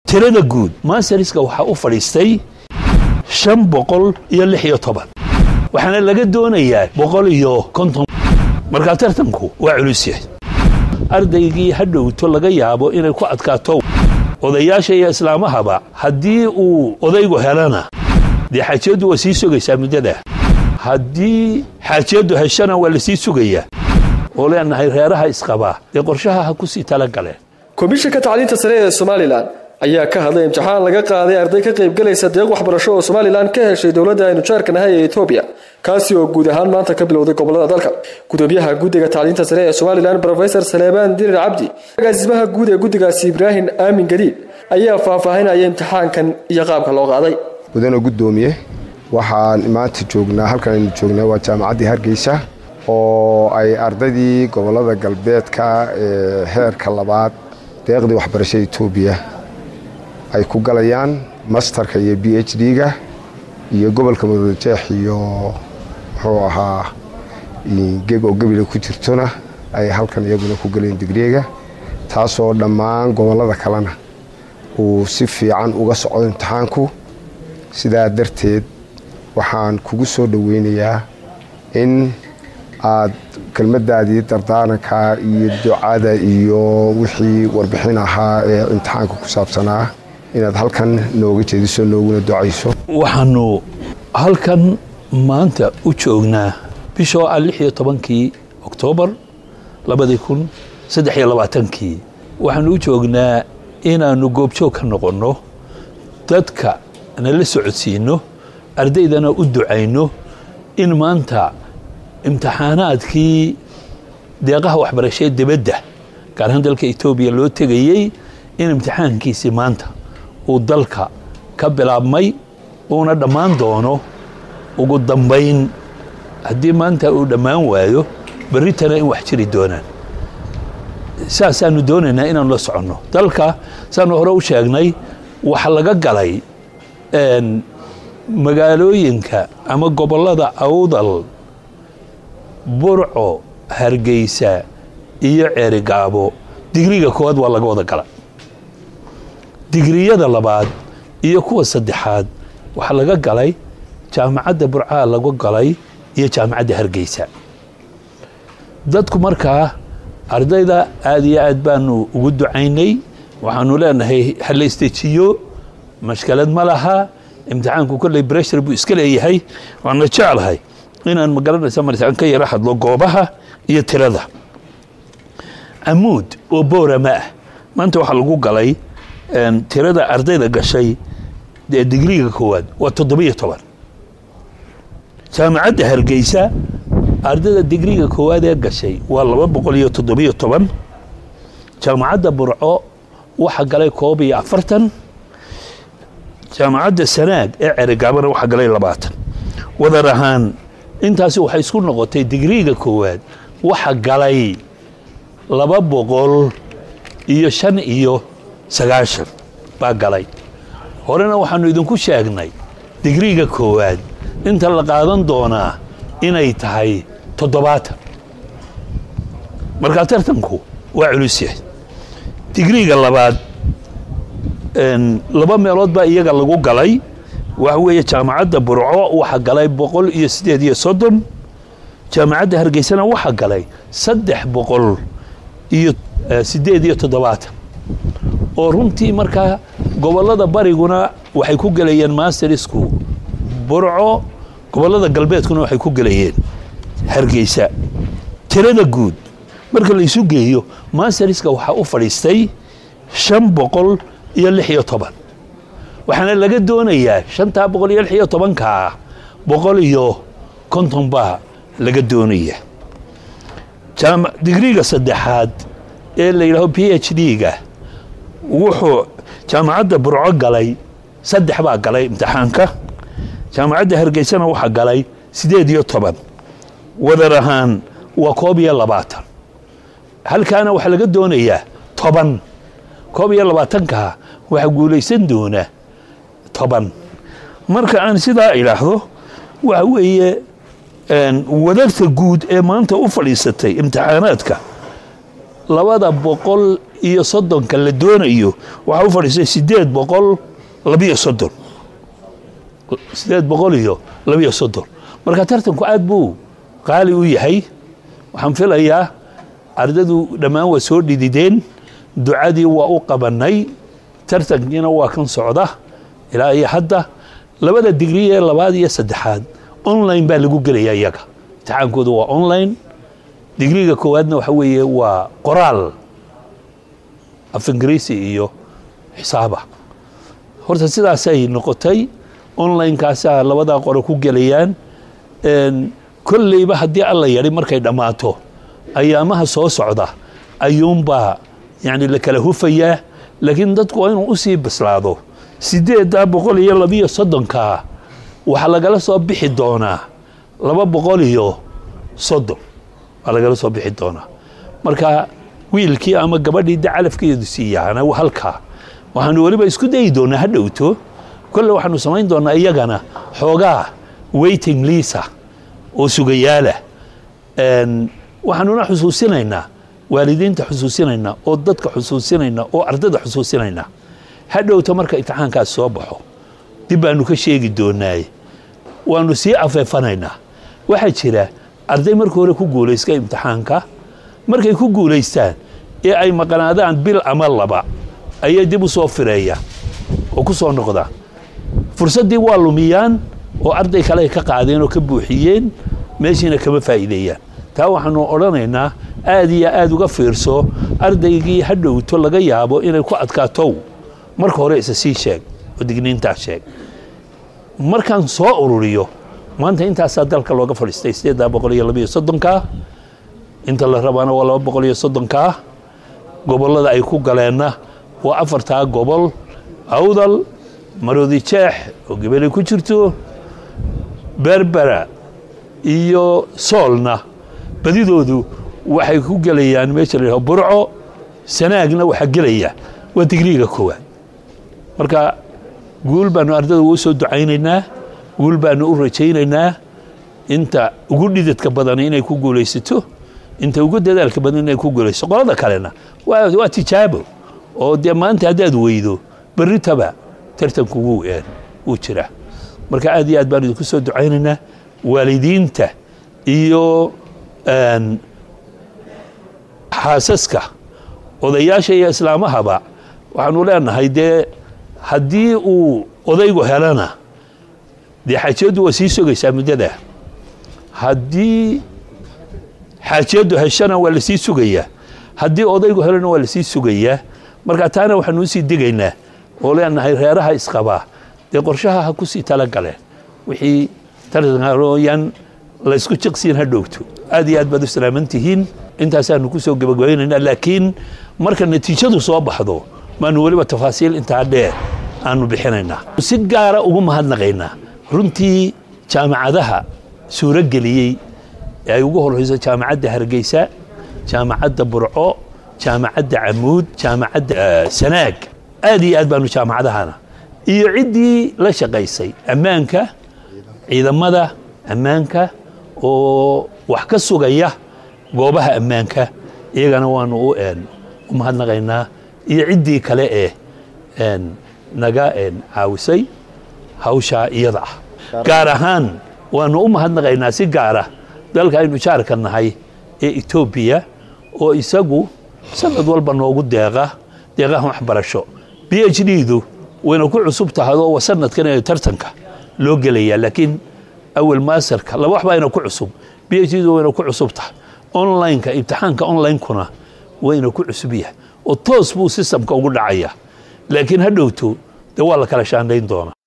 tirada guud mansariska waxaa u fadhiistay shan boqol iyo lix iyo toban waxaana laga doonayaa boqol iyo konton markaa tartanku waa culus yahay ardaygii ha dhowto laga yaabo inay ku adkaato odayaasha iyo islaamahaba haddii uu odaygu helana dee xaajiyaddu waa sii sugaysaa muddada haddii xaajiyaddu heshana waa la sii sugayaa oo leenahay reeraha isqabaa dee qorshaha ha ku sii talagaleen komishanka tacliinta sare ee somalilan ayaa ka hadlay imtixaan laga qaaday arday ka qaybgalaysa deeq waxbarasho oo somalilan ka heshay dowladda aynu jaarka nahay ee etoobiya kaasi oo guud ahaan maanta ka bilowday gobolada dalka gudoomiyaha guddiga tacliinta sare ee somalilan rofesor saleebaan dirir cabdi agaasimaha guud ee guddigaasi ibraahim aamin gadiid ayaa faahfaahinaya imtixaankan iyo qaabka loo qaaday mudana gudoomiye waxaan maanta joognaa halkan aynu joognaa waa jaamacaddii hargeysa oo ay ardaydii gobolada galbeedka ee heerka labaad deeqdii waxbarashada etoobiya ay ku galayaan masterka iyo b h d-ga iyo gobolka mudadajeex iyo muxuu ahaa geb oo gebila ku jirtona ay halkan iyaguna ku galeen digriga taasoo dhammaan gobolada kalena uu si fiican uga socdo imtixaanku sidaa darteed waxaan kugu soo dhoweynayaa in aad kelmadaadii dardaaranka iyo ducada iyo wixii warbixin ahaa ee imtixaanka ku saabsanaa inaad halkan nooga jeediso nooguna ducayso waxaanu halkan maanta u joognaa bishoo ah lix iyo tobankii oktoobar labadii kun saddex iyo labaatankii waxaanu u joognaa inaannu goobjoog ka noqonno dadka nala socodsiinno ardaydana u ducayno in maanta imtixaanaadkii deeqaha waxbarashee dibadda gaar ahaan dalka etoobiya loo tegayey in imtixaankiisii maanta uu dalka ka bilaabmay uuna dhammaan doono ugu dambayn haddii maanta uu dhammaan waayo berritana in wax jiri doonaan saasaanu doonaynaa inaanu la soconno dalka saanu hore u sheegnay waxa laga galay magaalooyinka ama gobollada awdal burco hargeysa iyo ceerigaabo digriga koowaad waa laga wada gala digriyada labaad iyo kuwa saddexaad waxaa laga galay jaamacadda burcaha lagu galay iyo jaamacadda hargeysa dadku markaa ardayda aad iyo aad baanu ugu ducaynay waxaanu leenahay ha la istejiyo mashkalad ma laha imtixaanku kolley breshar buu iska leeyahay waana jeclahay inaan magaranaysa martaan ka yaro hadlo goobaha iyo tirada camuud oo boorama ah maanta waxaa lagu galay tirada ardayda gashay ee digriga koowaad waa toddobiyo toban jaamacadda hargeysa ardayda digriga koowaad ee gashay waa laba boqol iyo toddobiyo toban jaamacadda burco waxaa galay koob iyo afartan jaamacadda sanaag ee ceregaabana waxaa galay labaatan wadar ahaan intaasi waxay isku noqotay digriga koowaad waxa galay laba boqol iyo shan iyo sagaashan baa galay horena waxaanu idinku sheegnay digriga koowaad inta la qaadan doonaa inay tahay toddobaatan markaa tartanku waa culus yahay digriga labaad laba meelood baa iyaga lagu galay waxa weeye jaamacadda burco waxaa galay boqol iyo siddeed iyo soddon jaamacadda hargeysana waxaa galay saddex boqol iyo siddeed iyo toddobaatan oo runtii markaa gobollada bariguna waxay ku gelayeen masterisku burco gobollada galbeedkuna waxay ku gelayeen hargeysa tirada guud marka la isu geeyo masteriska waxaa u fadhiistay shan boqol iyo lix iyo toban waxaana laga doonayaa shantaa boqol iyo lix iyo tobankaa boqol iyo konton baa laga doonaya digriga saddexaad ee la yidhaaho b h d-ga wuxuu jaamacadda burco galay saddex baa galay imtixaanka jaamacadda hargeysana waxaa galay siddeed iyo toban wadar ahaan waa koob iyo labaatan halkaana waxaa laga doonayaa toban koob iyo labaatankaa waxaa guulaysan doona toban marka aan sidaa idhaahdo waxa weeye wadarta guud ee maanta u fadhiisatay imtixaanaadka labada boqol iyo soddonka la doonayo waxaa u fadhiistay siddeed boqol labiyo soddon siddeed boqol iyo labiyo soddon marka tartanku aad buu qaali u yahay waxaan filayaa ardadu dhammaan waa soo dhidideen ducadii waa u qabannay tartankiina waa kan socda ilaa iyo hadda labada digri ee labaad iyo saddexaad online baa lagu gelaya iyaga imtixaankooda waa online digriga koowaadna waxa weeye waa qoraal af ingiriisi iyo xisaaba horta sidaasay noqotay online-kaasaa labadaa qore ku gelayaan kolleyba haddii alla yadhi markay dhammaato ayaamaha soo socda ayuunbaa yani la kala hufayaa laakiin dadku waa inuu usii bislaado siddeeddaa boqol iyo labiyo soddonkaa waxaa lagala soo bixi doonaa laba boqol iyo soddon waa lagala soo bixi doonaa marka wiilkii ama gabadhii de calafkeedu siiyaana halkaa waxaanu weliba isku dayi doonaa ha dhowto kolle waxaanu samayn doonaa iyagana xoogaa waiting liisa oo sugayaala waxaanuna xusuusinaynaa waalidiinta xusuusinaynaa oo dadka xusuusinaynaa oo ardada xusuusinaynaa ha dhowto marka imtixaankaas soo baxo dib baanu ka sheegi doonaaye waanu sii afeefanaynaa waxaa jira arday marka hore ku guulaysta imtixaanka markay ku guulaystaan ee ay maqnaadaan bil ama laba ayay dib u soo fireeyaan oo ku soo noqdaan fursaddii waa lumiyaan oo arday kale ay ka qaadeen oo ka buuxiyeen meeshiina kama faa'iideeyaan taa waxaanu odhanaynaa aad iyo aad uga fiirso ardaygii ha dhowto laga yaabo inay ku adkaatow marka hore isa sii sheeg oo digniintaa sheeg markaan soo ururiyo maanta intaasaa dalka looga fadhiistay sideeddaa boqol iyo labiyo soddonkaa inta la rabaana waa laba boqol iyo soddonkaa gobollada ay ku galeenna waa afartaa gobol awdal maroodi jeex oo gebelay ku jirto berbera iyo soolna badidoodu waxay ku gelayaan meesha la yidhaho burco sanaagna waxaa gelaya waa digriiga koowaad marka guul baanu ardada ugu soo ducaynaynaa guul baanu u rajaynaynaa inta ugu dhidadka badan inay ku guulaysato inta ugu dadaalka badan inay ku guulaysato qolada kalena waa waa tijaabo oo dee maanta haddaad weydo berritaba tartanku wuu een wuu jiraa marka aad iyo aad baanu idinku soo ducaynaynaa waalidiinta iyo xaasaska odayaasha iyo islaamahaba waxaanu leenahay dee haddii uu odaygu helana dee xaajiyaddu waa sii sugaysaa muddada haddii xaajiyaddu heshana waa lasii sugayaa haddii odaygu helana waa lasii sugayaa marka taana waxaanu usii digaynaa oo leenahay reeraha isqabaa dee qorshaha ha kusii tala galeen wixii tartankarooyan laysku jiqsiin ha dhowto aad iyo aad baad u salaaman tihiin intaasaanu ku soo gebagabaynaynaa laakiin marka natiijadu soo baxdo maanu weliba tafaasiil intaa dheer aanu bixinaynaa si gaara ugu mahadnaqaynaa runtii jaamacadaha suuro geliyey ee ay ugu horreyso jaamacadda hargeysa jaamacadda burco jaamacadda camuud jaamacadda sanaag aad iyo aad baanu jaamacadahana iyo ciddii la shaqaysay ammaanka ciidamada ammaanka oo wax ka sugaya goobaha ammaanka iyagana waanu u u mahadnaqaynaa iyo ciddii kale ee naga caawisay hawshaa iyada ah gaar ahaan waanu u mahadnaqaynaa si gaara dalka aynu jaarka nahay ee etoobiya oo isagu sanad walba noogu deeqa deeqaha waxbarasho b h d-du wayna ku cusub tahay oo sanadkan ee tartanka loo gelayaa laakiin awel maasarka laba wax bayna ku cusub b h d-du wayna ku cusub tahay online-ka imtixaanka online-kuna wayna ku cusub yahay oo toos buu systemka ugu dhacaya laakiin ha dhowto dee waa la kala shaandayn doonaa